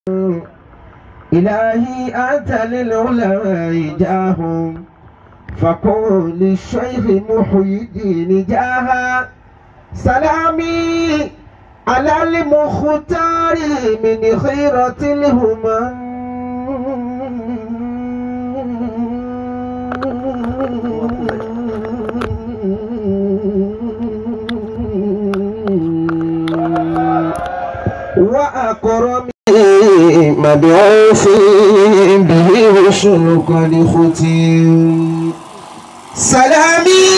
إلهي أنت للعلماء جاه فقول للشيخ محي الدين جاها سلامي على المختار من خيرة الهمم وأكرم مبعوث به وشرق لختم سلامي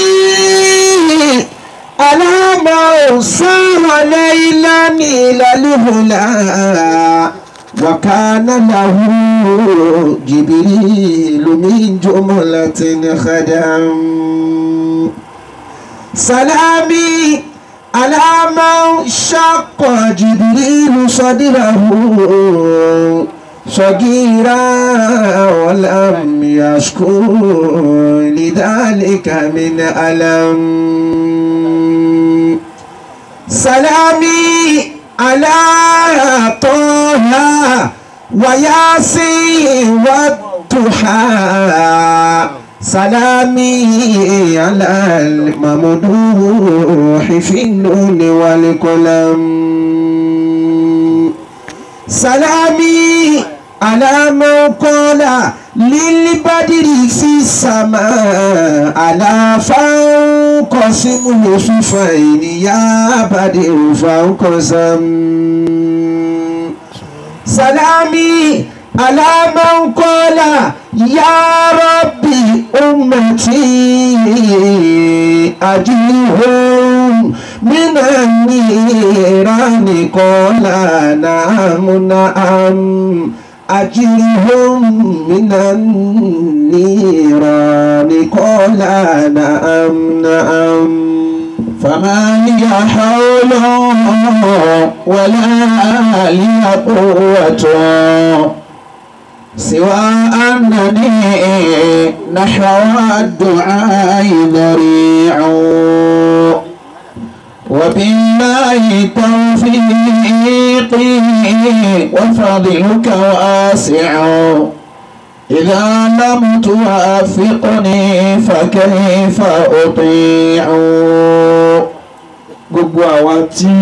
على ما صار ليلا إلى الهلا وكان له جبريل من جملة خدم سلامي على من شق جبريل صدره صغيرا ولم يشكو لذلك من ألم سلامي على طه وياسين والضحى سلامي على الممدوح في النون والقلم سلامي على من قال للبدر في السماء على فانقسم صفين يا بدر فانقسم سلامي على من قال يا ربي أمتي أجيهم من النيران قال نعم نعم أجرهم من النيران قال نعم نعم فما لي حول ولا لي قوة سوى أنني نحو الدعاء ذريع وبالله توفيقي وفضلك واسع إذا لم توافقني فكيف أطيع gbogbo àwa tí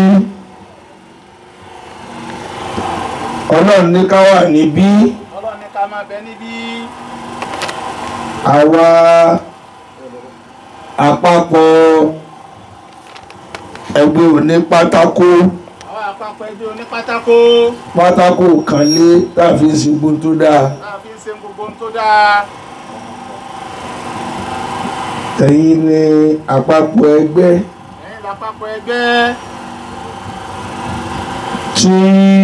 ọlọ́run ní ká wà níbí ọlọ́run ní ká máa bẹ níbí àwa àpapọ̀ ẹgbẹ́ òní pátákó àwọn àpapọ̀ ẹgbẹ́ onípátákó pátákó kan lé láàfin ṣùgbọ́n tó dáa náà fi ń ṣe gbogbo ohun tó dáa ẹ̀yin ni àpapọ̀ ẹgbẹ́ ẹ̀yin lápapọ̀ ẹgbẹ́ tí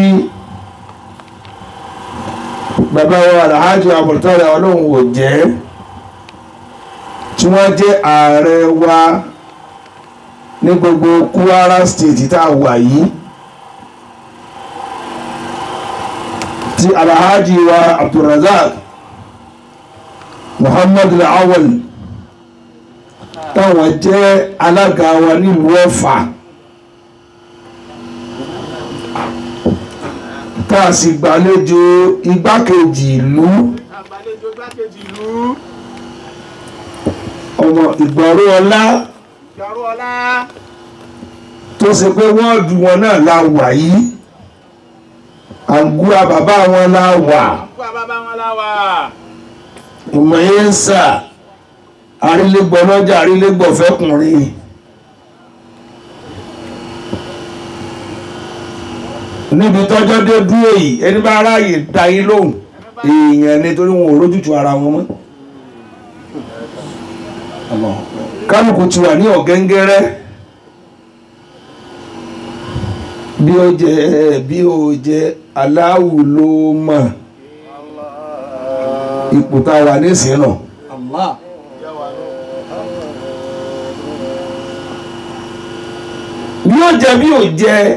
bàbá wa alhaji abdultari ọlọ́run ò jẹ́ tí wọ́n jẹ́ ààrẹ wa ní gbogbo Kwara state tá a wà yìí tí alhaji wa abdulrazak muhammadu awal táwọn jẹ́ alága wa nílùú Ọ̀fà. tá a sì gbàlejò igbákejì ìlú àgbàlejò gbákejì ìlú ọmọ ìgbọ̀rọ̀ ọlá ìjọrú ọlá tó ṣe pé wọ́ọ̀dù wọn náà la wà yìí àgúrà bàbá wọn la wà àǹkú àbábá wọn láwà ìmọ̀yẹ́nsà àrílégbọ̀ lọ́jà àrílégbọ̀ fẹ́kùnrin níbi tọ́jọ́ dé dúró yìí ẹni bá ráàyè dá yín lóhùn èèyàn nítorí wọn ò rójútu ara wọn mọ́ kálukú ti wà ní ọ̀gẹ́ngẹ́rẹ́ bí ó jẹ bí ó jẹ aláwù ló mọ̀ ipò tá a wà nísìnyí náà. Allah. bí ó jẹ bí ó jẹ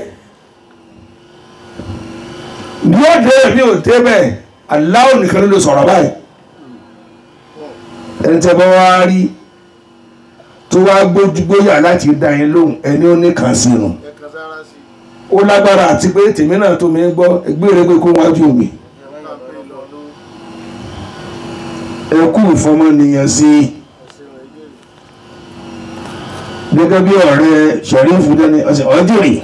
bí ó dé bí ó dé bẹ́ẹ̀ aláwọ̀ nìkan ló lè sọ̀rọ̀ báyìí ẹni tẹ́ bá wá rí tó wá gbójúgbóyà láti dá yín lóhùn ẹni ó ní kàn sí nù ẹ̀kan sára sí ó lágbára àti pé tèmi náà tó mi ń gbọ́ gbére kó wájú mi ẹ kú ìfọmọnìyàn sí i gẹ́gẹ́ bí ọ̀rẹ́ Sheriff dẹ́ni ọ̀sẹ̀ ọ̀jìrì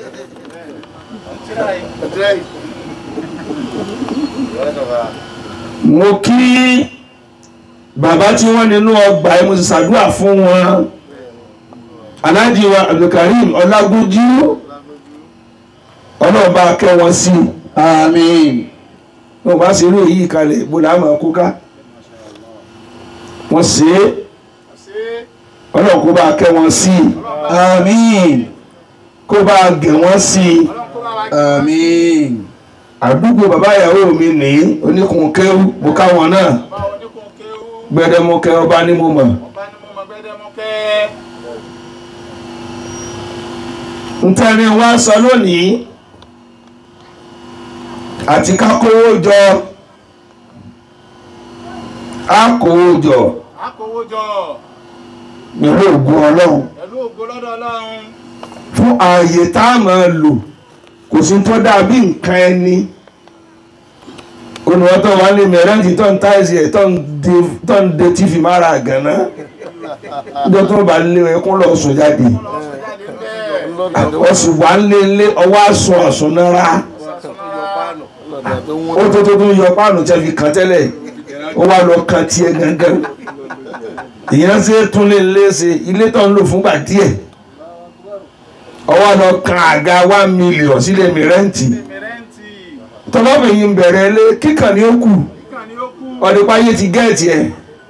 mo kí bàbá tí wọ́n nínú ọgbà ẹ̀ mo sì ṣàdúrà fún wọn Alhaji wa Abdulkarim Ọlágúnjú ọlọ́ọ̀bá kẹ́ wọn sí àmín wọn bá ṣe eré yìí kalẹ̀ bó la máa kó ká wọ́n ṣe é ṣe ọlọ́ọ̀ kó bá kẹ́ wọn sí àmín kó bá gẹ̀ wọ́n sí ọlọ́run kó bá wa kí wọ́n sí. àmín àdúgbò bàbá ìyàwó mi ní oníkunkẹ́rù mo ká wọn náà bá oníkun kéwú gbẹdẹmukẹ ọba ní mo mọ̀ ọba ní mo mọ gbẹdẹmukẹ́. ntẹ́ni wá sọ lónìí àti ká kówó jọ á kówó jọ akówó jọ pẹ̀lú ògùn ọlọ́run pẹ̀lú ògo lọ́dọ̀ ọlọ́run fún ààyè tá a máa lò kò sí tó dàbí nǹkan ẹni olùwọ́tọ̀ wà lè mẹ́rẹ́ǹtì tó ń táìsì ẹ̀ tó ń de- tó ń de tífì mára àgànná níjọ́ tó bá lé ẹkún lọ sùn jáde lọ́wọ́ sọ jáde bẹ́ẹ̀. ọ̀sùn wà ń lé lé ọwọ́ àsùn àsùn náírà ó tó tó tó yọ páànù tẹ́ fi kàn tẹ́lẹ̀ ó wá lọ kan tiẹ̀ gangan ìyẹn ṣe tún lé lé ṣe ilé tó ń lò fúngbà díẹ̀ ọwọ́ lọ kan àga one million sílé mi rẹ́ǹtì mẹrẹǹtì tọ́lọ́bìnrin bẹ̀rẹ̀ lé kíkàn ní ó kù kíkàn ní ó kú. ọ̀dẹ́páyé ti gẹ́ẹ̀tì ẹ̀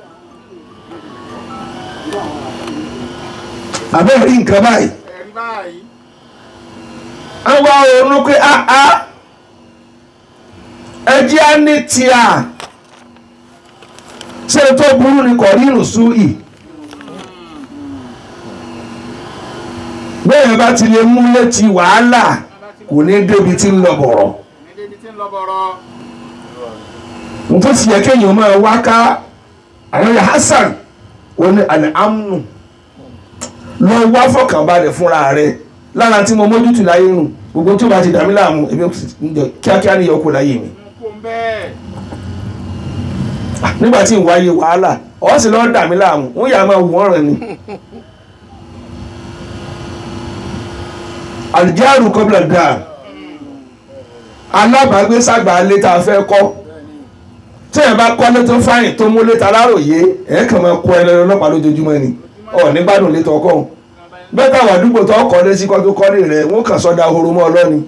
àbẹ́ẹ̀ rí nǹkan báyìí ẹ̀rí báyìí àwọn ọ̀run pé áá ẹjẹ́ á ní tíà ṣé tó burú ni kò rírun súì bẹ́ẹ̀ bá ti lè mú létí wàhálà kò ní débi tí ń lọ bọ̀rọ̀ ní débi tí ń lọ bọ̀rọ̀ n tó sì yẹ kéèyàn máa wá ká àwọn ya Hasan oní àlẹ́ amnu lọ wá fọkànbalẹ̀ fúnra rẹ̀ lára tí mo mójútó láyé nù gbogbo tí o bá ti dàmí láàmú ebi kíákíá ní yọkù láyé mi ń kó ń bẹ́ẹ̀. nígbà tí ń wáyé wàhálà ọ̀ sì lọ́ọ́ dàmí láàmú wọ́n yà máa wọ́n rẹ̀ ni. àlùjáàrú kọ́bílà dáa alábàágbé sàgbà alẹ́ tá a fẹ́ kọ́ tí ẹ̀ bá kọ́lé tó fáyìn tó mú létà aláròyé ẹ̀ kàn máa kó ẹlẹ́rọ ọlọ́pàá lójoojúmọ́ ni ọ̀ nígbàdùn létà ọkọ̀ ọ̀hún bẹ́ẹ̀ táwọn àdúgbò tó kọ́lé sí kọ́ tó kọ́lé rẹ̀ wọ́n kàn sọ́dá horo mọ́ ọlọ́ni.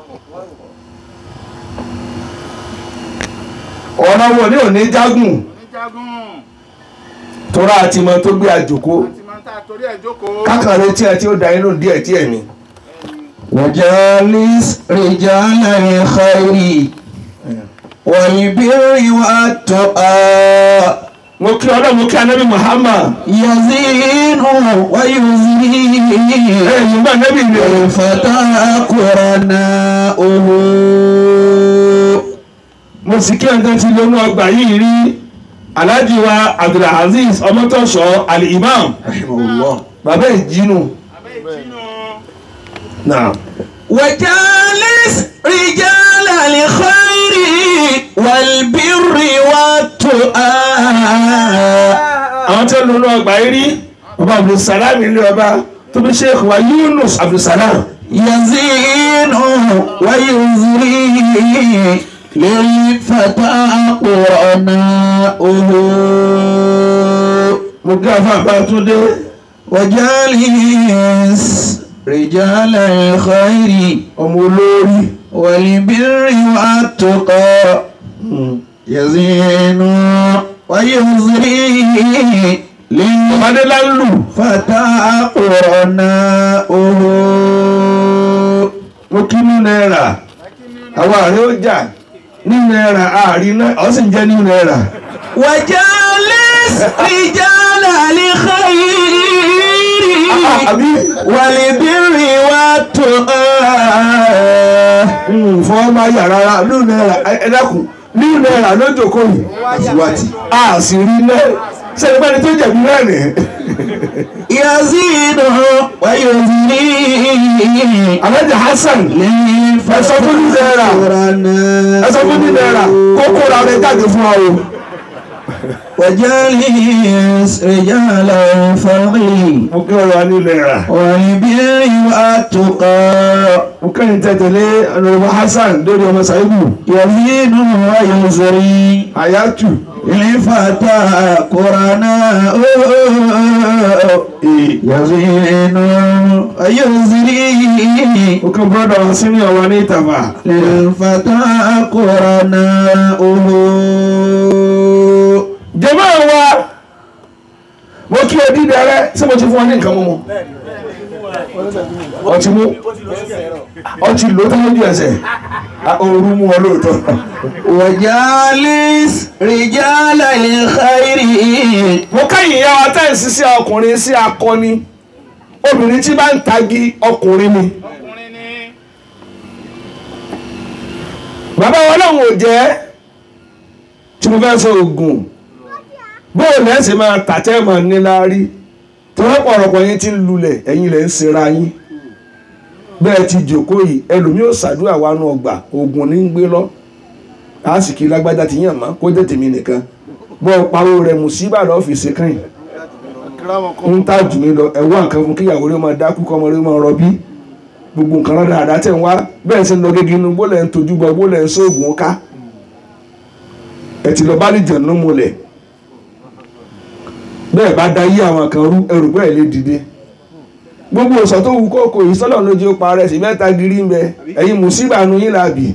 ọ̀nà wo ni ò ní jágùn oníjagun tóra àti mọ tó gbé àjòkó àti máa ń tà torí ẹ̀ jókòó. kákàrẹ́ tí ẹ tí ó da inú díẹ̀ díẹ̀ ni. وجالس رجال الخير والبر والتقى mo kí ọlọ́run mo kí anábì Muhammad يزين ويزيد ẹ̀yìn bá anábì rẹ̀ الفتى قرناؤه mo sì kí ẹ̀ńtẹ́ ti lónú ọgbà yìí rí Alhaji wa Abdulaziz ọmọtọ́ṣọ́ Ali-Imam رحمه الله bàbá ìjínú abẹ́ ìjínú náà وجالس رجال الخير والبر والتقى àwọn tí ó lónú ọgbà yìí rí bàbá Abdulsalam ilé ọba tó bí Sheikh wa Yunus Abdulsalam يزين ويزري للفتى قرناؤه mo kí afọ àbátúndé وجالس رجال الخير ọmọ olórí والبر والتقى يزين ويزري ọmọdé lálù للفتى قرناؤه mo kí ní náírà àwọn àrẹ ó jà ní náírà àárín náà ọ sì ń jẹ́ ní náírà. وجالس رجال الخير àbí والبر والتقى fọwọ́ máa yà rárá ní náírà ẹ dákun ní náírà lójókòó yìí àtiwátì a sì rí náà sẹ́ni bá ní tó jẹ̀bi náà nì. يزيد ويزني Alhaji Hasan ẹ sọ fún ní náírà ẹ sọ fún ní náírà kókó ra rẹ jáde fún wa o. وجالس رجال الفضل mo kí ọ̀rọ̀ wa ní náírà. والبر والتقى mo kẹ́yìn tẹ̀tẹ̀lé ọ̀nàdìbò Hasan lórí ọmọ Saibu يزيد ويزري Hayatu الفتى قرناء يزين ويزري mo kí bọ́dọ̀ wa sínú ọ̀wá ní ìtàfà. للفتى قرناؤه jẹ́mọ́ wa mo kí o dídẹ rẹ ṣé mo ti fún ọ ní nǹkan mímu ọtí mú ọtí ló tó lójú ẹsẹ̀ ooru mú ọ lóòótọ́ وجالس رجال الخير mo kẹ́yìn ya wa tẹ́ǹsì sí ọkùnrin sí akọni obìnrin tí bá ń tagi ọkùnrin ni ọkùnrin ni bàbá wọn lòun ò jẹ́ tí mo fẹ́ sọ oògùn bóò lẹ́sìn máa tàtẹ́ mọ̀ níláárí tọ́lọ́pọ̀ ọ̀rọ̀pọ̀ yín ti ń lulẹ̀ ẹ̀yin lẹ́ ń sinra yín bẹ́ẹ̀ ti jòkó yìí ẹlòmíì ò ṣàdúrà wa nù ọgbà oògùn ní ń gbé lọ àásìkí lágbájá ti yàn má kó jẹ́ tèmi nìkan bọ́ pawó rẹ̀ mùsíbà lọ́fíìsì kan yìí ń tà jù mí lọ ẹ̀wọ́ nǹkan fún kíyàwó rẹ̀ máa dákú kọ́ ọmọ rẹ̀ máa rọbí gbogbo nǹkan rárá àdá tẹ̀ ń wá bẹ́ẹ̀ sì ń lọ gẹ́gẹ́ inú bólẹ̀ ń tojú bọ bólẹ̀ ń sóògùn ká ẹ ti lọ bá lè jẹ̀nu múlẹ̀ bẹ́ẹ̀ bá da yí àwọn kan rú ẹrù bẹ́ẹ̀ lè dìde gbogbo ọ̀sán tó wù kókò yìí sọ́lọ̀ lójú ó parẹ́ sí mẹ́ta gírí ń bẹ ẹ̀yin mùsíbà nu yín làbì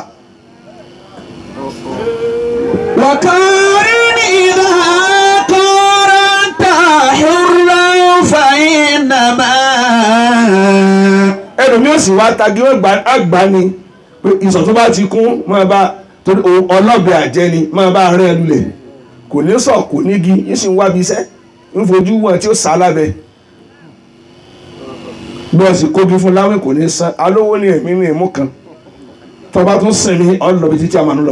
وقارن إذا قارنت حرا فإنما ẹlòmíì ò sì wá tagi ó gbà- àgbà ni pé ìsọ̀ tó bá ti kún máa bá torí òun ọlọ́bẹ àjẹ́ ni máa bá rẹ́ lulẹ̀ kò ní sọ̀ kò nígi yín sì ń wábi iṣẹ́ ń fojú wọn tí ó sá lábẹ́ bọ́ọ̀sì kógi fún láwìn kò ní san alówó ní ẹ̀mí ní ìmú kan tọba tún sinmi ọlọ́bi títí a máa ń lọ.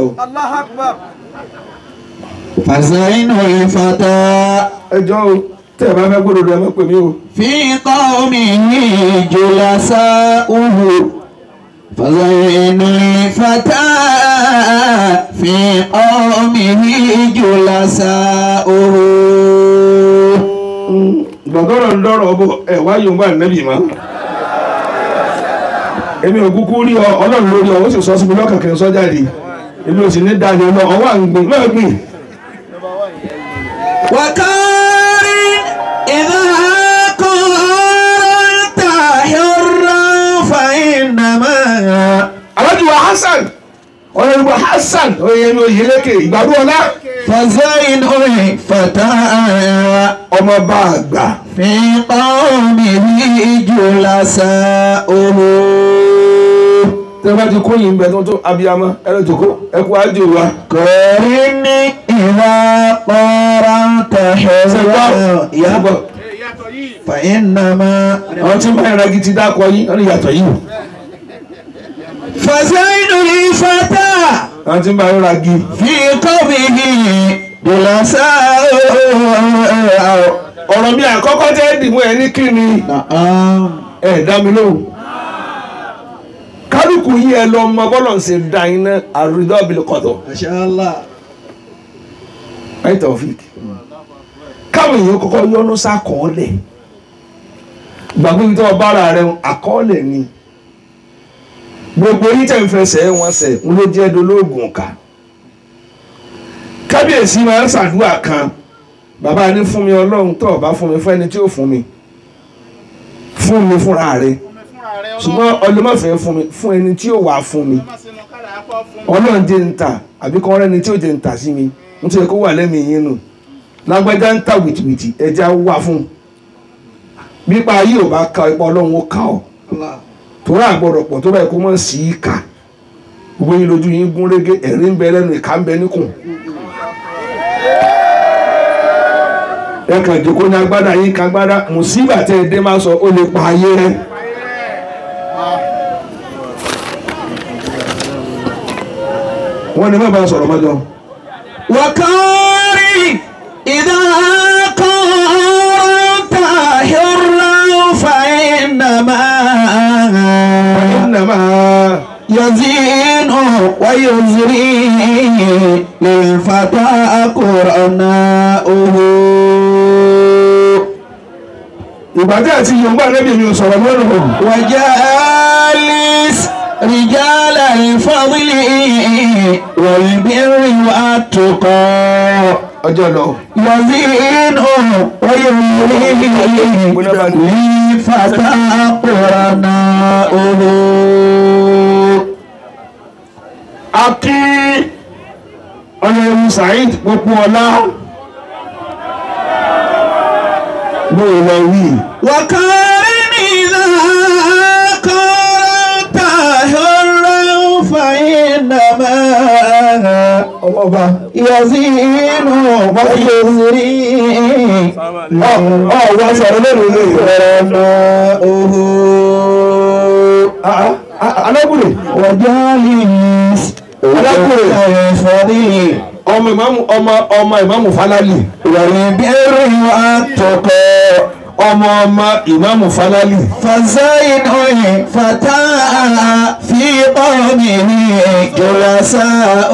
فزين الفتى ẹjọ́ o tẹ́ ẹ bá fẹ́ gbọ́dọ̀ ẹ má pè mí o. في قومه جلساؤه فزين الفتى في قومه جلساؤه gbọ̀ngọ́rọ̀ ń dọ́rọ̀ bọ̀ ẹ̀ wá yóò bá nẹ́bì mọ́. èmi ò kúkú rí ọ ọlọ́run lórí ọ ó sì sọ sí mi lọ́kàn kí n sọ jáde èmi ò sì ní dáadé lọ ọwọ́ à ń gbìn náà gbìn. وقارن إذا قارنت حرا فإنما alájùwà Hasan ọ̀rẹ́rùbọ̀ Hasan oyèmí oyèlékè ìgbàdú ọlá فزين الفتى ọmọ bá a gbà. في قومه جلساؤه tẹ́ bá ti kóyìn bẹ̀ tó tó abiyamọ ẹ̀rọ jòkó ẹ̀kú ájò wa. قارن إذا قارنت حرا yàgbọ́ Ee, ìyàtọ̀ yìí فإنما àwọn tí ń bá ìrẹ́gì ti dákọ yín wọ́n ní yàtọ̀ yìí. فزين الفتى àwọn tí ń bá ìrẹ́gì في قومه جلساؤه ọ̀rọ̀ mi àkọ́kọ́ tẹ́ dìmú ẹ ní kí ni نعم ẹ dá mi lóhùn kálukú yìí ẹ lọ mọ bọ́lọ̀ ń ṣe da iná àrídọ́ abilé kọ̀tọ̀ ما شاء الله ẹ Taofik káwọn èèyàn kọ́kọ́ yọnu sákọọ́lẹ̀ gbàgbé ibi tó o bára rẹ àkọọ́lẹ̀ ni gbogbo yìí tẹ̀ ń fẹsẹ̀ wọn sẹ̀ ń ló jẹ́ dolóògùn ká kábíyèsí máa ń ṣàdúrà kan bàbá ní fún mi ọlọ́run tó o bá fún mi fún ẹni tí ó fún mi fún mi fúnra rẹ fún mi fúnra rẹ ṣùgbọ́n ọlọ́mọ̀fẹ́ fún mi fún ẹni tí ó wà fún mi má sínú kára apá fún mi. ọlọ́run jẹ́ ń ta àbí kọ́ rẹ́ni tí ó jẹ́ ń ta sí mi nítorí kó wà lẹ́mìí yín nù lágbájá ń ta wìtìwìtì ẹja wà fún bípa ayé ò bá ka ipa ọlọ́run ó ka ọ́ torí àgbọ̀dọ̀ pọ̀ tó báyìí kó mọ̀ sí í kà gbogbo yín lójú yín gún régé ẹ̀rí ń bẹ lẹ́nu ìka ń bẹ níkùn. ẹ kàn jókòó ní agbádá yín ká agbádá mùsíbà tẹ́ ẹ dé máa sọ ó lè pa ayé rẹ. wọ́n ní má bá a sọ̀rọ̀ mọ́jọ́. وقارن إذا كنت حرا فإنما innama يزين ويزري للفتى قرناؤه ìgbà tí àti yorùbá rẹ́bí mi ò sọ̀rọ̀ lọ́rùn وجالس رجال الفضل والبر والتقى ọjọ́ lọ. يزين ويزري للفتى قرناؤه akí ọ̀nàrẹ́mú saheed gbogbo ọlá bóyá lọ wí. وكان إذا كنت حرا فإنما ọba يزين ويزري ọ ọ wá sọ̀rọ̀ lónìí lè قرناؤه alábùrè وجالس Alákùnrin. الفضيل ọmọ ìmáàmù ọmọ ọmọ ìmáàmù falali والبر والتقى ọmọ ọmọ ìmáàmù falali فزين فتى في قومه جلساء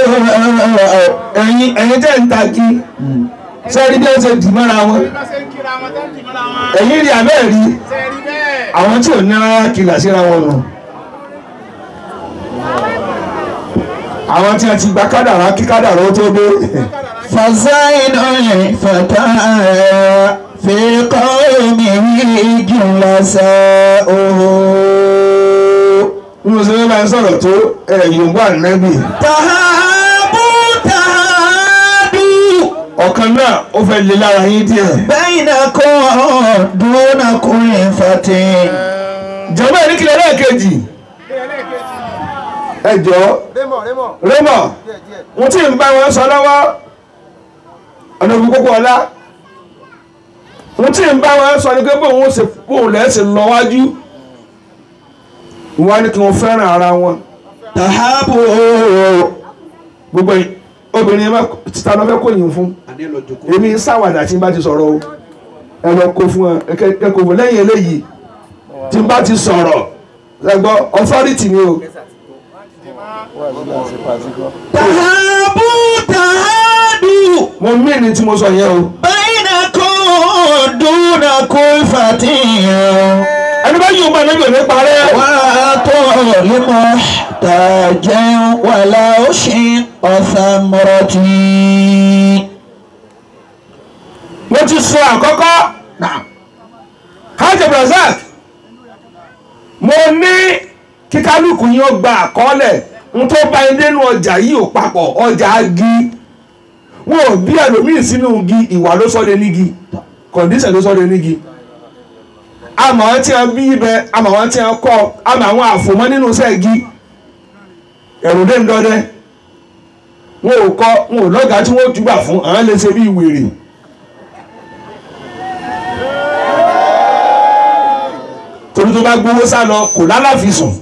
ẹ̀yin ẹ̀yin tẹ́ ń tagi sẹ́ẹ̀rí bí ó ṣe dì mọ́ra wọn bí wọ́n ṣe ń kíra wọn tẹ́ ń dì mọ́ra wọn. ẹ̀yin rí abẹ́ rí ṣe rí bẹ́ẹ̀. àwọn tí ò ní rárá kìlà síra wọn nù àwọn tí a ti gba kádàrá kí kádàrá ó tó dé فزين فتى في قومه جلساء bí mo ṣe fẹ́ bá ń sọ̀rọ̀ tó ẹ̀ yorùbá nẹ́bì تهابوا تهادوا ọ̀kan náà ó fẹ́ lé lára yín díẹ̀ بينكم دون كل فتى jọba ní kílẹ̀ lẹ́ẹ̀kejì Bí ẹlẹ́ẹ̀kejì. ẹ jọ Rémọ̀ rémọ̀ rẹ́mọ̀ díẹ̀ díẹ̀. mo tí ń bá wọn sọ lọ́wọ́ ọ̀nà òbí kókó ọlá mo tí ń bá wọn sọ ní pé bóun ṣe bóun lẹ́sìn lọ wájú wọn á ní kí wọ́n fẹ́ràn ara wọn تهابوا gbogbo yìí obìnrin ẹ má títa lọ fẹ́ kó yìn fún èmi ń sáwàdà tí n bá ti sọ̀rọ̀ o ẹ lọ kó fún ẹ ẹ- ẹ kò fún lẹ́yìn eléyìí tí n bá ti sọ̀rọ̀ ẹ gbọ́ authority ni o تهابوا تهادوا mo mí ni tí mo sọ yẹn o بينكم دون كل فتى ẹni bá yóò máa lẹ́yìn òní parẹ́ وأعطوا لمحتاج ولو شق ثمرتي mo ti sọ àkọ́kọ́ hajj brazak mo ní kí kálukú yín ó gba àkọọ́lẹ̀ n tó bá yín dénú ọjà yìí ò papọ̀ ọjà agi wọn ò bí ẹlòmíì sínú igi ìwà ló sọ́de nígi kọ̀ǹdíṣẹ̀ ló sọ́de nígi àmọ́ àwọn tí wọ́n bí ibẹ̀ àmọ́ àwọn tí wọ́n kọ́ àmọ́ àwọn àfòmọ́ nínú sẹ́ẹ̀gì ẹ̀rù dé ń dọ́dẹ́ wọn ò kọ́ wọn ò lọ́gàá tí wọ́n túbà fún àwọn lè ṣe bí wèrè. torí tó bá gbowó sá lọ kò lálàfisùn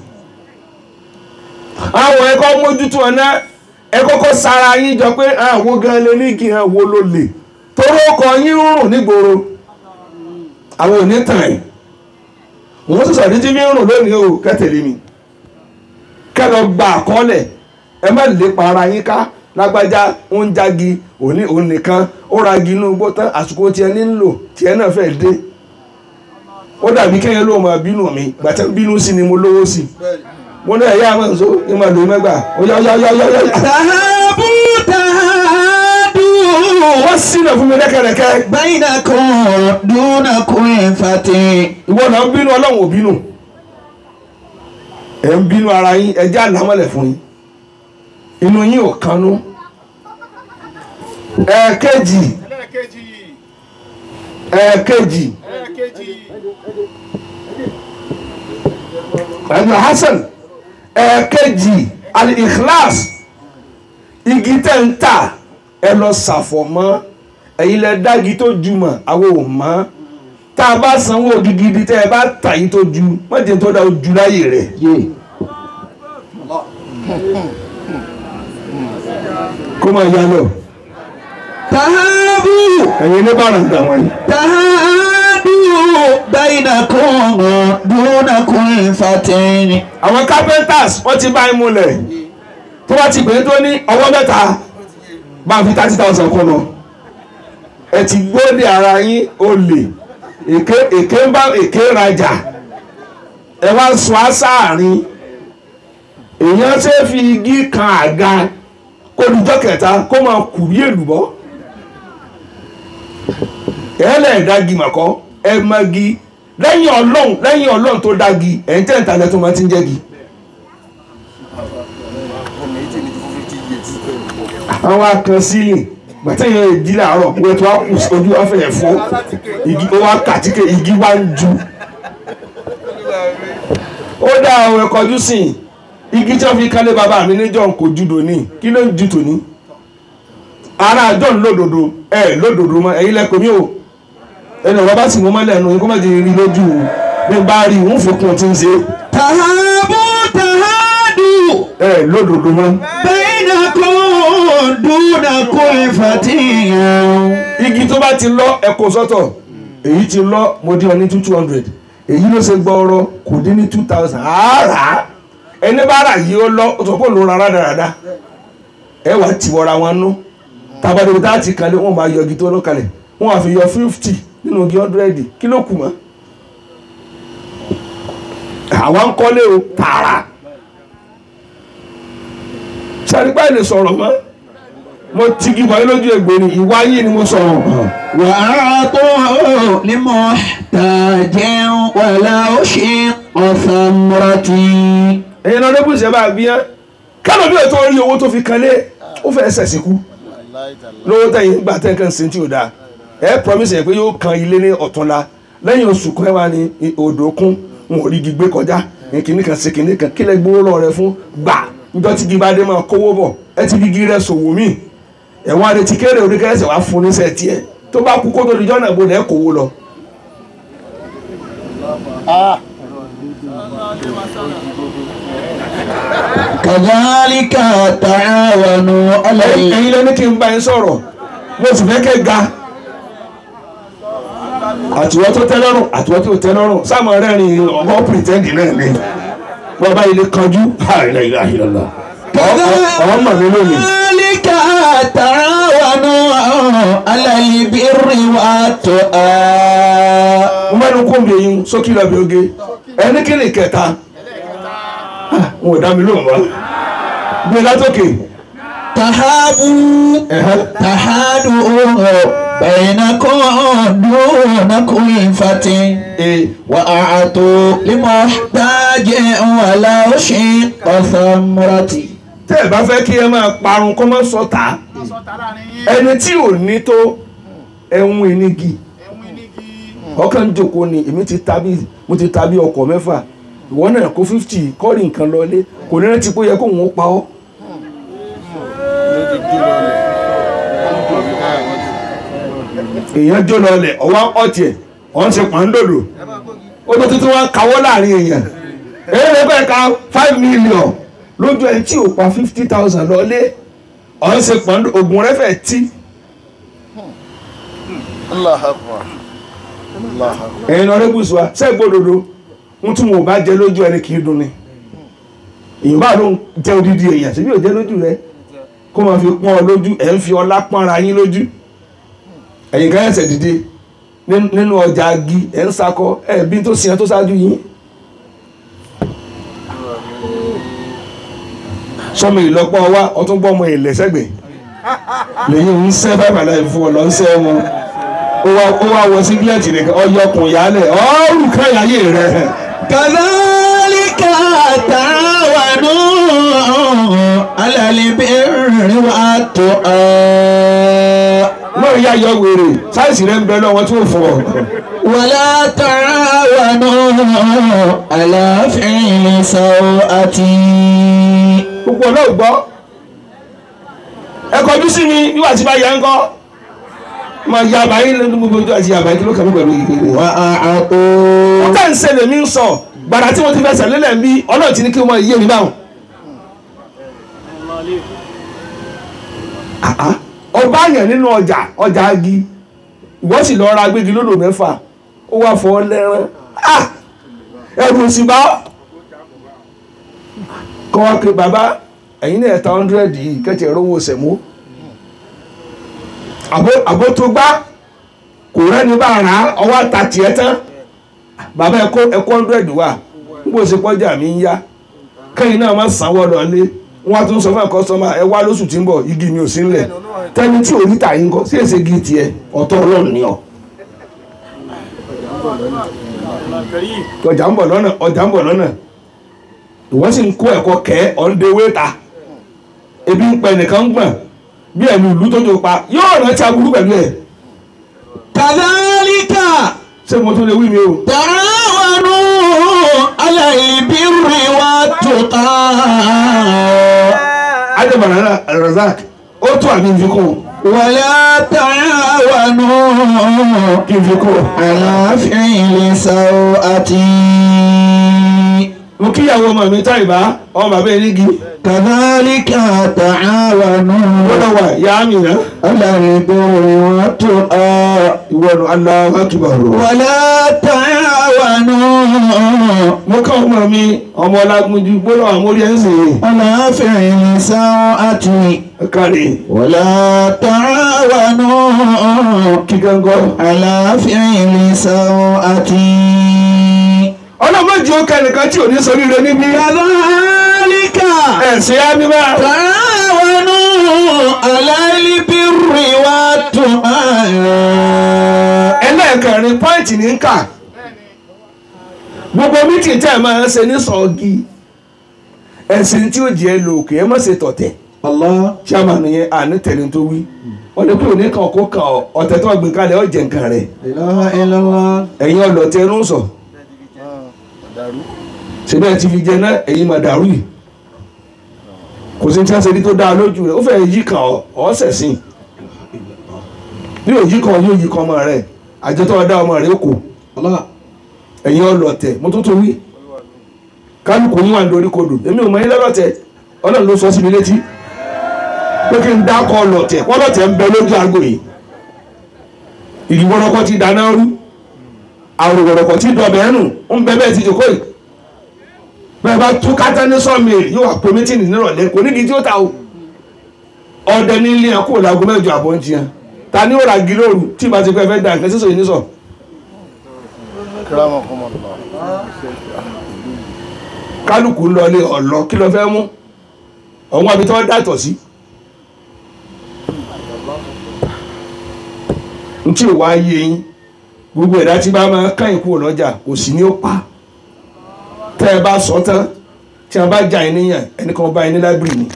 àwọn ẹ̀kọ́ mójútó ọ̀nà ẹ kọ́kọ́ sára yín jọ pé àwọn gan lè ní kí hàn wo ló lè torí ọkọ̀ yín ń rùn nígboro àwọn ò ní tàn ẹ̀ wọ́n sì sọ̀rọ̀ tí fi ń rùn lónìí o kẹ́tẹ̀lé mi kẹ́ lọ gba àkọọ́lẹ̀ ẹ má lè pa ara yín ká lágbájá ń jági òní òun nìkan ó ra igi inú igbó tán àsìkò tiẹ̀ nílò tiẹ̀ náà fẹ́ dé ó dàbí kẹ́yìn ló máa bínú mi gbàtẹ́ bínú sí ni mo lówó sí mo ní ẹ̀yà máa ń so ní máa lò mẹ́gbà ó yá yá yá yá yá yá. تهابوا تهادوا wọ́n sínà fún mi lẹ́kẹ̀rẹ̀kẹ́ بينكم دون كل فتى ìwọ náà ń bínú ọlọ́run ò bínú ẹ̀ ń bínú ara yín ẹ já lámọ́lẹ̀ fún yín inú yín ò kanú ẹ̀ẹ̀kejì ẹlẹ́ẹ̀kejì ẹ̀ẹ̀kejì ẹlẹ́ẹ̀kejì ẹ̀gbọ́n Hasan ẹ̀ẹ̀kejì al-ikhlas igi tẹ́ ń tà ẹ lọ ṣàfọ̀mọ́ ẹ̀yin lẹ dági tó ju mọ̀ àwọn ò mọ́ tá a bá sanwó gidigidi tẹ́ ẹ bá tà yín tó ju mọ̀jẹ̀ tó dá ojú láyè rẹ̀ kó máa yá lọ. تهابوا تهابوا ẹ̀yin ní bàrà ń gbà wọ́n yìí. تهادوا بينكم دون كلفة àwọn carpenters wọ́n ti bá imú lẹ̀ tó bá ti gbé tó ní ọwọ́ mẹ́ta bá fi thirty thousand kún lọ ẹ ti gbóde ara yín olè èké èké ń bá èké rajà ẹ wá sọ àsáàrin èèyàn ṣe fi igi kan àga kó dijọ́ kẹta kó máa kù bí èlùbọ́ ẹ lẹ́ẹ̀ dági màkọ́ ẹ magi lẹ́yìn ọlọ́run lẹ́yìn ọlọ́run tó dági ẹ̀ ń tẹ̀ǹtà lẹ́tọ́ máa ti ń jẹ́gi. àwọn akan sílẹ̀ gbàtẹ́yìn ìdí làárọ̀ wọ́n tó wá kù sí ojú wa fẹ̀yẹ̀ fọ́ igi ó wá kàtíkè igi wá ń ju. ó dá àwọn ẹ̀kọ́jú sí i igi tí wọ́n fi kálé bàbá mi níjọ́ kò ju dòní kí ló ń ju tòní. ara àjọ ń lódodo ẹ lódodo mọ ẹ̀yin lẹ́kọ̀ọ́ mi ò ẹni ọ̀rọ̀ bá sì mú mọ́lẹ̀ ẹnu kó má di rí lójú o bí n bá rí i ń fi kún un ti ń ṣe تهابوا تهادوا ẹ lódodo mọ́. بينكم دون كلفة igi tó bá ti lọ ẹkọ sọ́tọ̀ èyí ti lọ mo dín ọ ní two hundred èyí ló ṣe gbọọrọ kò dín ní two thousand àárà ẹni bá rà yìí ó lọ ó sọ pé òun ló ra rádaràda ẹ wà tí wọra wọn nú tàbádé tá a ti kalẹ̀ wọn máa yọ igi tó lọ kalẹ̀ wọn wà fi yọ fifty nínú igi hundred kí ló kù mọ́ àwọn ń kọ́lé o tààrà sàrípà lè sọ̀rọ̀ mọ́ mo ti gí wáyé lójú ẹgbẹ́ ni ìwà yìí ni mo sọ̀rọ̀ mọ́. وأعطوا لمحتاج ولو شق ثمرة ẹ̀yin náà lébùsì ẹ̀ bá bí yẹn kálọ̀ bí ètò orí owó tó fi kanlé ó fẹ́ ẹsẹ̀ síkú lówó tẹ̀yìn gbà tẹ̀ kan sí tí ò dáa ẹ̀ promise yẹn pé yóò kan ilé ní ọ̀túnla lẹ́yìn oṣù kan ẹ̀ wá ní odò kún wọn ò rí igi gbé kọjá kìnnì kan sí kìnnì kan kílẹ̀ gbówó lọ rẹ fún gbà níjọ́ tí gíba dé máa kówó bọ̀ ẹ ti fi igi rẹ sòwò mí ẹ̀wọ̀n adetí kéré orí kẹsẹ̀ wá fún níṣẹ́ tiẹ̀ tó bá kú kó tó dijọ́ náà gbọdọ̀ ẹ̀ kówó lọ. كذلك تعاونوا على ẹ̀yin lẹni kí n bá yín sọ̀rọ̀ mo sì fẹ́ kẹ́ ga àtiwọ́ tó tẹ́ lọ́rùn àtiwọ́ tó tẹ́ lọ́rùn sáàmù rẹ́rìn ọmọ pìrìtẹ́ndì náà ni wọ́n bá ilé kanjú àìlẹ́yìnlá ọmọ mi lónìí. كذلك تعاونوا على البر والتقى mo mẹ́nu kó mi eyín sókè lọ́bi oge ẹni kí ni kẹta wọn ò dá mi lóhùn wá gbé látòkè تهابوا تحادوا بينكم دون كلفة ee وأعطوا لمحتاج ولو شق ثمرة tẹ́ ẹ bá fẹ́ kí ẹ máa parun kó má sọ tà á ẹni tí ò ní tó ẹ̀hún ìnígi ọkàn jòkó ni èmi ti ta bí mo ti ta bí ọkọ̀ mẹ́fà ìwọ náà kó fifty kọ́ọ̀rì nǹkan lọlé kò ní rántí pé ó yẹ kó òun ó pa ọ́. èèyàn jó lọlẹ̀ ọwọ́ ọ̀tí ẹ̀ ọ̀ ń ṣe pàǹdòdò ó tó tuntun wá kawọ́ láàrin èèyàn èyí lè bẹ́ẹ̀ ka five million lójú ẹ̀ tí ò pa fifty thousand lọlé ọ̀ ń ṣe pàǹdòdò ògùn rẹ̀ fẹ́ tí. Allah akbar. Allah akbar. ẹ̀yin náà rẹ́bùsù wa ṣe gbódodo ń tún wọn ò bá jẹ lójú ẹni kì í dùn ni èyàn bá ló ń jẹ odidi èèyàn síbí ò jẹ lójú rẹ kó máa fi pọ́n ọ lójú ẹ̀ ń fi ọlá pọ́nra yín lójú ẹ̀yin kan ẹ̀sẹ̀ dìde ní- nínú ọjà agi ẹ̀ ń sakọ ẹ̀ bí tó sìn ẹ́ tó ṣáájú yín sọmọ ìlọpọ̀ wa ọtún gbọ́ ọmọ ìlẹ̀sẹ̀gbẹ̀ lẹ́yìn ń sẹ́ bàbá láì fún ọ lọ ń sẹ́ wọn ó wá ó wá wọ sígílẹ̀tì nìkan ọyọkùn yálẹ̀ ọ́ọ́rù káyàyé rẹ̀ كذلك تعاونوا على البر والتقى náà yá yọ wèrè sáìsì rẹ̀ ń bẹ lọ́wọ́ tí ó fún ọ. ولا تعاونوا على فعل سوءة gbogbo ọ̀nà ò gbọ́ ẹ kọjú sí mi nígbà tí bá yẹ ń kọ́ máa ya àbáyé lẹ́nu gbogbo ojú àti àbáyé kí ló kàn mí pẹ̀lú ìgbèrè. وأعطوا ọ̀tá ń ṣẹlẹ̀ mi ń sọ gbàrà tí mo ti fẹsẹ̀ lélẹ̀ ń bí ọlọ́run ti ní kí wọ́n yé mi báwọn. àá ọba yẹn nínú ọjà ọjà agi ìwọ sì lọ ra gbégi lódò mẹ́fà ó wá fọ lẹ́rán ah ẹrù sì bá kọ́ wá pé bàbá ẹ̀yin náà ẹ̀ta hundred yìí kẹ́tì ẹ̀rọ owó sẹ̀mó àbó tó gbá kò rẹ́ni bá rà á ọwọ́ àta tiẹ̀ tán bàbá ẹ̀kọ́ ẹ̀kọ́ hundred wà níbo ṣe pọ́jà mi ń yá kẹ́yìn náà má sanwó lọ lé wọ́n á tún sọ fún kọ́sọ́mà ẹ wá lóṣù tí ń bọ̀ igi mi ò sí ńlẹ̀ tẹ́ni tí ò rí tà yín kọ́ sí èsè igi tiẹ̀ ọ̀tọ̀ ọlọ́run ni ọ́ ọjà ń bọ̀ lọ́nà ọjà ń bọ̀ lọ́nà ìwọ́n sì ń kó ẹ̀kọ́ kẹ́ ọ̀ndẹ̀wé ta ebi ń pẹ nìkan gbọ̀n bí ẹ̀mí ìlú tó tó pa yóò rántí aburú pẹ̀lú ẹ̀ kàdálíkà ṣé mo tún lè wí mi o. tààwọnú aláìbírí wa tuqa. adébànà razak ó tó àbí nfikún wàlá tààwọnú kí nfikún. aláfíìlì sawati. mo kíyàwó ọmọ mi tá ìbá ọmọ bàbá elégi kàdálíkà tààwọnú ó lọ wà yá mi rẹ aláìbírí wa tuqa. ìwọ́nu Allahu akbar. wàlá tààwọnú mo ká ọmọ mi ọmọ ọlágúnjú gbọ́dọ̀ àmórí ẹ̀ ń sè aláfíìlì sawati. é kárí ولا تعاونوا kí gángan. على فعل سوءة ọlọ́mọdé ó kẹ́nìkan tí ò ní sọ rírẹ níbí. كذلك ẹ̀sìn á ní bá. تعاونوا على البر والتقوى ẹlẹ́ẹ̀kẹrin pọ́ìntì ní ń kà gbogbo mítì tẹ́ ẹ máa ń ṣe ní sọ́ọ̀gì ẹ̀sìn tí ó jẹ́ lò kì í má ṣe tọ̀tẹ̀ الله chairman yẹn àní tẹ̀lé tó wí wọ́n lè pé òní kan kó kan ọ ọ̀tẹ̀ tó gbé kalẹ̀ ó jẹ nǹkan rẹ̀ لا إله إلا الله ẹ̀yin ọlọ́tẹ̀ ẹnu sọ dàrú ṣẹbẹ́ ti fi jẹ náà ẹ̀yin máa dàrú yìí kò sí tí wọ́n ṣe ní tó dáa lójú rẹ̀ ó fẹ́ yí kan ọ ọ́ sẹ̀sìn bí òyí kan yóò yí kan ọmọ rẹ̀ àjọ tó dá ọmọ rẹ̀ ó kò الله ẹ̀yin ọlọ́tẹ̀ mo tó tó wí kálukú yín wà lórí kodò èmi ò mọ yín lọ́lọ́tẹ̀ ọlọ́run ló sọ sí mi létí pé kí n dákọ̀ ọlọ́tẹ̀ ọlọ́tẹ̀ ń bẹ lójú aago yìí ìdìbòrọ̀kọ ti dáná rú àròwọ̀rọ̀kọ ti dọ̀bẹ̀ ẹnu ń bẹ bẹ́ẹ̀ ti jòkó yìí bẹ́ẹ̀ bá tú kátá ní sọ́ọ̀mìlì yóò wà pé mítìnì nírọ̀lẹ́ kò nídìí tí ó ta o ọdẹ ní ilé ẹkọ làgọ́ mẹ́jọ àbọ̀ ń tiyan ta ni ó ra gílóòrù tí ìbá ti pẹ́ fẹ́ da nǹkan sísọ yìí ní sọ kírámà kọ́mọ lọ. kálukú ń lọlé ọ̀lọ́ kí ló fẹ́ mú ọ̀hún àbí tí wọ́n dàtọ̀ sí. n tí ò wá yé yín gbogbo ẹ̀dá tí bá máa káyìn kúrò lọ́jà kò sí ní ó pa tẹ́ ẹ bá sọ tán tí wọ́n bá jà yín níyàn ẹnìkan bá yín ní láìbírì ni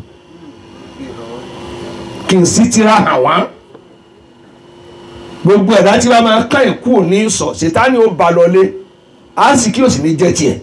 kì í sí tíra hàn wá gbogbo ẹ̀dá tí bá máa káyìn kúrò ní sọ ṣètánì ó ba lọlé á sì kí òsì ní jẹ́ tiẹ̀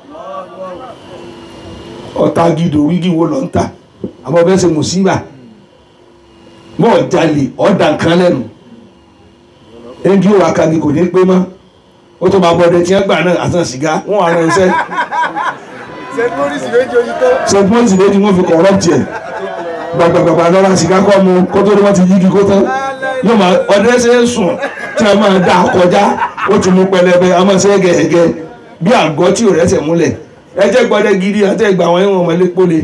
ọ̀tá gidò wígì wo lọ ń tà àmọ́ bẹ́ẹ̀ ṣe mùsíbà mọ́ jalè ọ̀dà nǹkan lẹ́nu ẹnjí ò wá kagi kò ní pé mọ́ ó tó máa bọ́dẹ tí wọ́n gbà náà àtàn sìgá wọ́n wà rán iṣẹ́ ṣe mọ́rìsì méjì ojú tó. st moses méjì wọ́n fi kọ̀ọ̀rọ̀ tiẹ̀ gbàgbàgbà lọ́ra sìgá kọ́ mu kó tó ní wọ́n ti yígi kó tán yóò máa ọdẹ ṣe ń sùn tí a máa dá kọjá ó ti mú pẹlẹbẹ a máa ṣe gẹ̀ẹ́gẹ́ bí àgọ́ tí ò rẹ́sẹ̀ múlẹ̀ ẹ jẹ́ gbọ́dẹ gidi àti ẹgbà àwọn ẹ̀wọ̀n ọmọlé pólé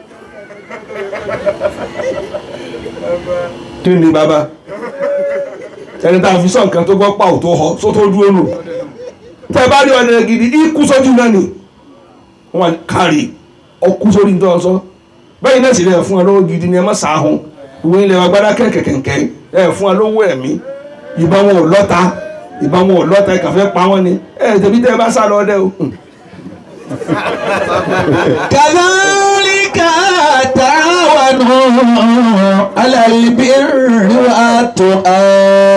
kí ni bàbá ẹni tá a fi sọ nǹkan tó gbọ́ pa ò tó họ só tó dúró nù tẹ bá rí ọdẹ gidi ikú sójú náà ni wọn kárì ọkú sórí ní tọ́ sọ bẹ́ẹ̀ náà sì lè fún ẹ lọ́wọ́ gidi ni ẹ má sàáhùn ìwé ilẹ̀ wa gbádá kẹ̀kẹ̀kẹ̀kẹ̀ ẹ fún ẹ lọ́wọ́ ẹ̀mí ìbá wọn ò lọ́ta ìbá wọn ò lọ́ta ẹ kàn fẹ́ pa wọ́n ni ẹ tẹ̀bí tẹ́ ẹ bá sá lọ ọdẹ o. كذلك تعاونوا على البر والتقى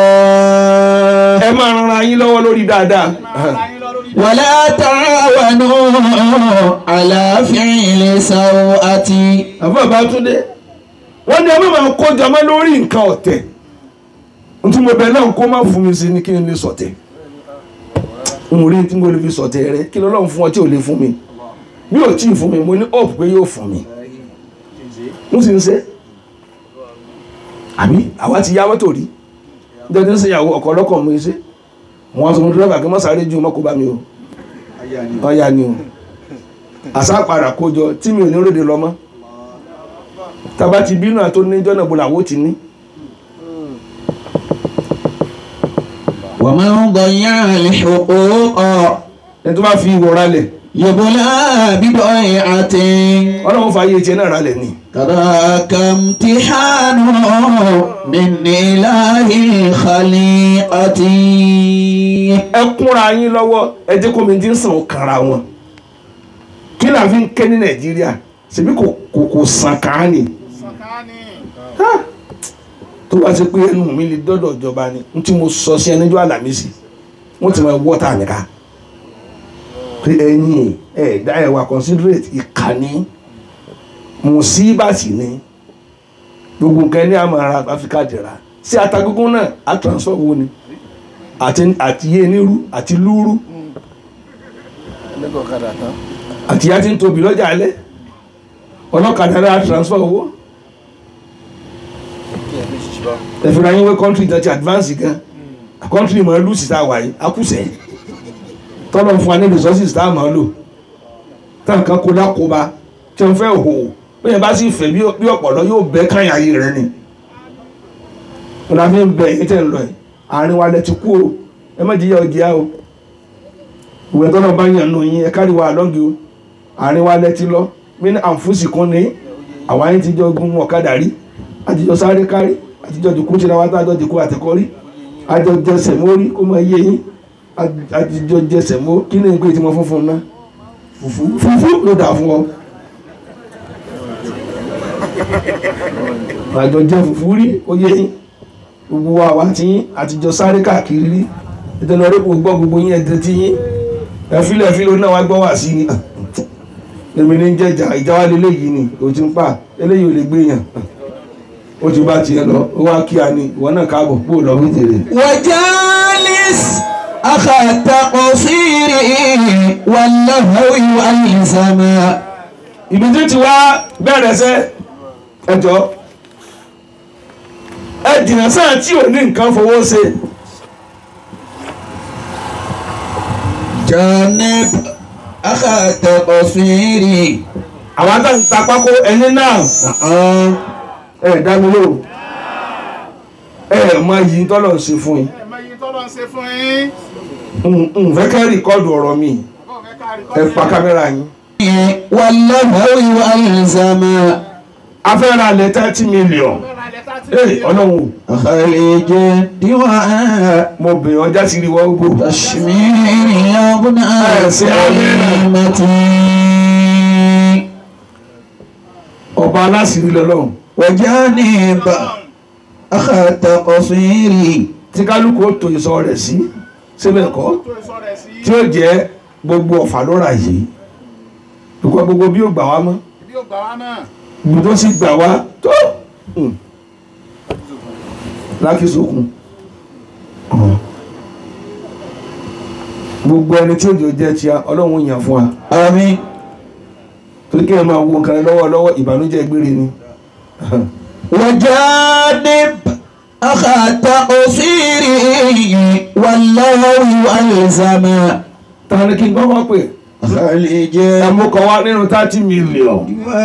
ẹ máa ran ara yín lọ́wọ́ lórí dáadáa ولا تعاونوا على فعل سوءة àfọ àbátúndé wọ́n ní ẹ má máa kó jọmọ́ lórí nǹkan ọ̀tẹ̀ ntí mo bẹ náà kó má fún mi sí ni kí n lè sọ̀tẹ̀ n rí tí mo lè fi sọ̀tẹ̀ rẹ kí lọ́lọ́run fún ọ tí ò lè fún mi bí ò tí ì fún mi mo ní hope pé yóò fún mi n sì ń ṣe àbí àwa ti yá mọ́tò rí nítorí tí ń ṣèyàwó ọkọ̀ ọlọ́kọ̀ mú iṣẹ́ wọn sọ fún dírẹ́bà kí wọ́n sáré ju mọ́kò bá mi o ọ̀ya ni o àṣà padà kójọ tí mi ò ní ròde lọ mọ́ tàbá ti bínú àtó níjọ́ náà bọ́lá àwọn ò ti ní. ومن ضيع الحقوق ẹni tó bá fi ìwọ̀ ralẹ̀ يبلى بضيعة ọlọ́run fa ayé tiẹ̀ náà ralẹ̀ ni. كذاك امتحان من إله الخليقة ẹ kúnra yín lọ́wọ́ ẹ jẹ́ kó mi ti ń sàn ó kanra wọn kí là fi ń ké ní nàìjíríà ṣebí kò kò kò sàn kàn ní Ha! tó bá ṣe pé ẹnu mi lè dọ́dọ̀ ìjọba ni n tí mo sọ sí ẹnìjọ́ àlàmísì wọ́n ti máa wọ́ tà nìka pé ẹ̀yin ẹ̀ dá ẹ̀ wà considerate ìkànnì mùsíbàsì ni gbogbo nǹkan ní àmọ́ ara áfíríkà jẹ̀ra sí atagungun náà á transfer wo ni àti àti yé nírú àti lúrú lẹ́kọ̀ọ́ kadà tán àti yá ti ń tóbi lọ́jà alẹ́ ọlọ́kadà náà á transfer owó kí ẹ fi ṣiṣẹ́ bá ẹ̀fìnra yín wé country náà ti advance gan country mọ̀ ẹ́ lùsì tá a wà yìí akúṣẹ̀ tọ́lọ̀ fún wa ní resources tá a máa lò táwọn kan kó lákóbá tí wọ́n fẹ́ hò bẹ́ẹ̀ bá sì fẹ́ bí bí ọ̀pọ̀lọ́ yóò bẹ́ káyà ayé rẹ ni wọn la fi ń bẹ èyí tẹ̀ ń lọ yìí àárín wa lẹ ti kú o ẹ má jìyà ọjà o ìwé tọ́lọ̀ bá yàn nù yín ẹ kárí wa lọ́gì o àárín wa lẹ ti lọ mí ní àǹfùsì kan ní àwa yín ti jọ gun ọ̀kadà rí àtijọ́ sáré kárí àtijọ́ dìkú tí ra wa tá a jọ dìkú àtẹ̀kọ́ rí àjọ jẹsẹ̀ mórí kó máa yé yín àtijọ́ jẹsẹ̀ mó kí ni nǹkan tí mo fún fún un náà fùfú fùfú ló dà fún ọ. àjọ jẹ fùfú rí ó yé yín gbogbo wa wá tí yín àtijọ́ sáré káàkiri rí ìtẹ̀lẹ́ ọ̀rẹ́ kò gbọ́ gbogbo yín ẹ̀dẹ̀ tí yín ẹ̀fílẹ̀ ẹ̀fílẹ̀ náà wá gbọ́ wá sí ni èmi ní jẹ́jà ìjà wa lélẹ́yìí ni ò ti ń pa eléyìí ò lè gbé yàn ó ti bá tiẹ̀ lọ ó wá kí a ní ìwọ náà káàbọ̀ kó o lọ fún tèrè. وجالس أخا التقصير واللهو والزمان ibi tí ti wá bẹ̀rẹ̀ sẹ́ ẹjọ́ ẹ dìnnà sáà tí ò ní nǹkan fowó ṣe جانب أخا التقصير àwọn tá ń ta pákó ẹni náà نعم ẹ dá mi lò ẹ mọ iyì tọ́lọ̀ ń ṣe fún yín ẹ máa yí tọ́lọ́ ń ṣe fún yín n- n fẹ́ kẹ́ rìkọ́dù ọ̀rọ̀ mi ọkọ̀ fẹ́ ká rí ẹ pa kámẹ́rà yín واللهو والزمان a fẹ́ ra lẹ̀ thirty million ee ọlọ́run خليج الدواء mo bẹ̀ ọjà sí rí wọ́n gbò تشمير يبنى كلمتي ọba aláṣìírí lọ́lọ́run وجانب أخا التقصير tí kálukú ó to ìsọ rẹ̀ sí síbẹ̀ kọ́ tó sọ rẹ̀ sí tí ó jẹ́ gbogbo ọ̀fà lóra yìí gbogbo gbogbo bí ó gbà wá mọ́ bí ó gbà wá náà ibi tó sì gbà wá tó mm, lákìsókun gbogbo ẹni tí òjò jẹ́ tíá ọlọ́run yàn fún wa آمين torí kí ẹ máa wo nǹkan lọ́wọ́ lọ́wọ́ ìbànújẹ́ gbére ni وجانب أخا التقصير واللهو والزمان ta ni kí n gbọ́ wọ́n pè خليج ẹ mú kan wá nínú thirty million